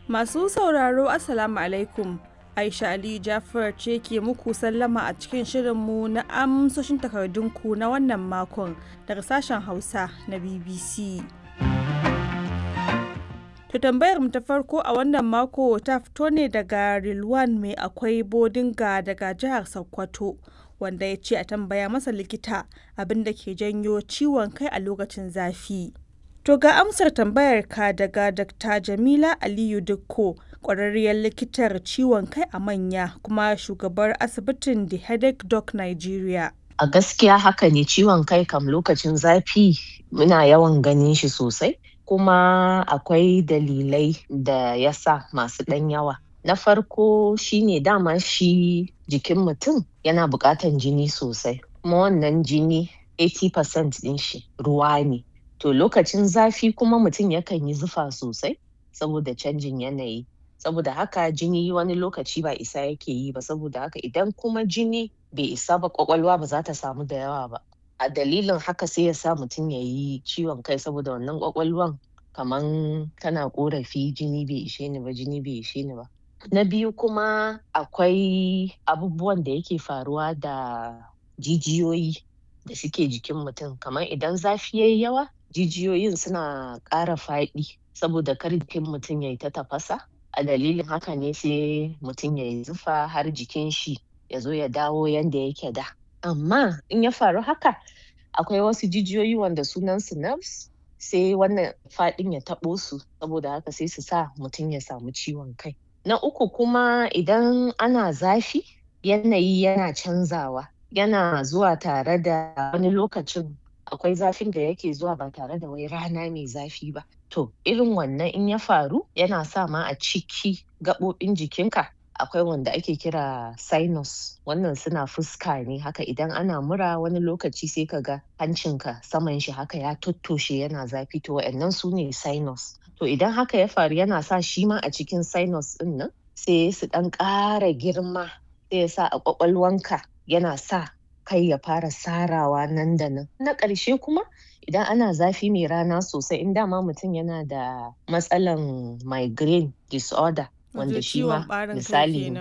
Masu sauraro Assalamu alaikum. Aisha Ali Jafar ce ke muku sallama a cikin shirinmu na amsoshin takardunku na wannan makon daga sashen Hausa na BBC. To tambayar mu ta farko a wannan mako ta fito ne daga Rilwan mai akwai bodinga daga jihar Sokoto wanda ya ce a tambaya masa likita abin da ke janyo ciwon kai a lokacin zafi. To ga amsar tambayar ka daga Dr. Jamila Aliyu Dukko, ƙwararriyar likitar ciwon kai a manya kuma shugabar asibitin The Headache Doc Nigeria. A gaskiya haka ne ciwon kai kam lokacin zafi muna yawan ganin shi sosai kuma akwai dalilai da ya sa masu ɗan yawa. Na farko shine dama shi jikin mutum yana buƙatan jini sosai kuma wannan jini 80% ɗin shi ruwa ne. To lokacin zafi kuma mutum yakan yi zufa sosai saboda canjin yanayi. Saboda haka jini wani lokaci ba isa yake yi ba saboda haka idan kuma jini bai isa ba ƙwaƙwalwa ba za ta samu da yawa ba. A dalilin haka sai ya sa mutum ya yi ciwon kai saboda wannan ƙwaƙwalwan kaman tana ƙorafi jini bai ishe ni ba jini bai ishe ni ba. Na biyu kuma akwai abubuwan da yake faruwa da jijiyoyi da suke jikin mutum kamar idan zafi yayi yawa jijiyoyin suna ƙara faɗi saboda kar jikin mutum yayi ta tafasa a dalilin haka ne sai mutum yayi zufa har jikin shi ya zo ya dawo yanda yake da. Amma in ya faru haka akwai wasu jijiyoyi wanda sunan su nerves sai wannan faɗin ya taɓo su saboda haka sai su sa mutum ya samu ciwon kai. Na uku kuma idan ana zafi yanayi yana canzawa yana zuwa tare da wani lokacin akwai zafin da yake zuwa ba tare da wai rana mai zafi ba. To irin wannan in ya faru yana sa ma a ciki gaɓoɓin jikinka akwai wanda ake kira sinus wannan suna fuska ne haka idan ana mura wani lokaci sai ka ga hancinka saman shi haka ya tottoshe yana zafi to wa'annan su ne sinus. To idan haka ya faru yana sa shi ma a cikin sinus ɗin nan sai su ɗan ƙara girma sai ya sa a ƙwaƙwalwanka yana sa kai ya fara sarawa nan da nan. Na ƙarshe kuma idan ana zafi mai rana sosai in dama mutum yana da matsalan migraine disorder wanda shi ma misali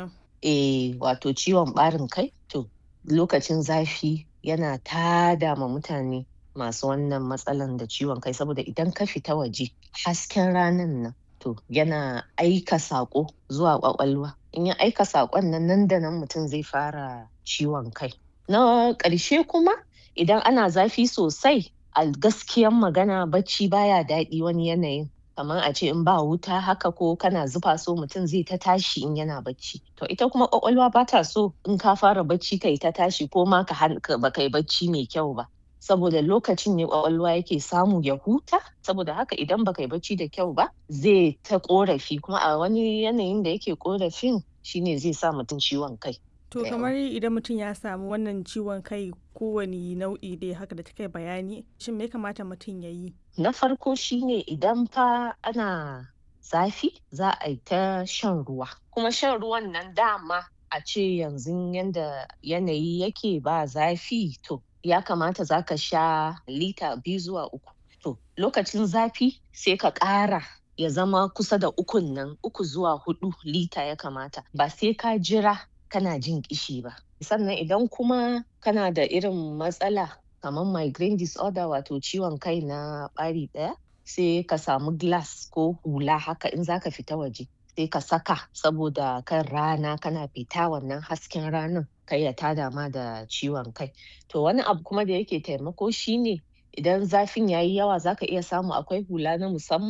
eh wato ciwon ɓarin kai to lokacin zafi yana tada ma mutane masu wannan matsalan da ciwon kai saboda idan ka fita waje hasken ranan nan to yana aika saƙo zuwa ƙwaƙwalwa in ya aika saƙon nan nan da nan mutum zai fara ciwon kai. Na ƙarshe kuma idan ana zafi sosai a gaskiyan magana bacci baya daɗi wani yanayin kamar a ce in ba wuta haka ko kana zufa so mutum zai ta tashi in yana bacci. To ita kuma ƙwaƙwalwa ba ta so in ka fara bacci kai ta tashi ko ma ka ba kai bacci mai kyau ba. Saboda lokacin ne ƙwaƙwalwa yake samu ya huta saboda haka idan ba kai bacci da kyau ba zai ta ƙorafi kuma a wani yanayin da yake ƙorafin shine zai sa mutum ciwon kai. To kamar idan mutum ya samu wannan ciwon kai kowane nau'i dai haka da kai bayani shin me ya kamata mutum ya yi? Na farko shine idan fa ana zafi za a yi ta shan ruwa kuma shan ruwan nan dama a ce yanzu yanda yanayi yake ba zafi to ya kamata za ka sha lita biyu zuwa uku. To lokacin zafi sai ka ƙara ya zama kusa da ukun nan uku zuwa huɗu lita ya kamata ba sai ka jira kana jin ƙishi ba. Sannan idan kuma kana da irin matsala kamar migraine disorder wato ciwon kai na ɓari ɗaya sai ka samu glass ko hula haka in za ka fita waje sai ka saka saboda kan rana kana fita wannan hasken ranan kar ya tada ma da ciwon kai. To wani abu kuma da yake taimako shine idan zafin yayi yawa za ka iya samu akwai hula na musamman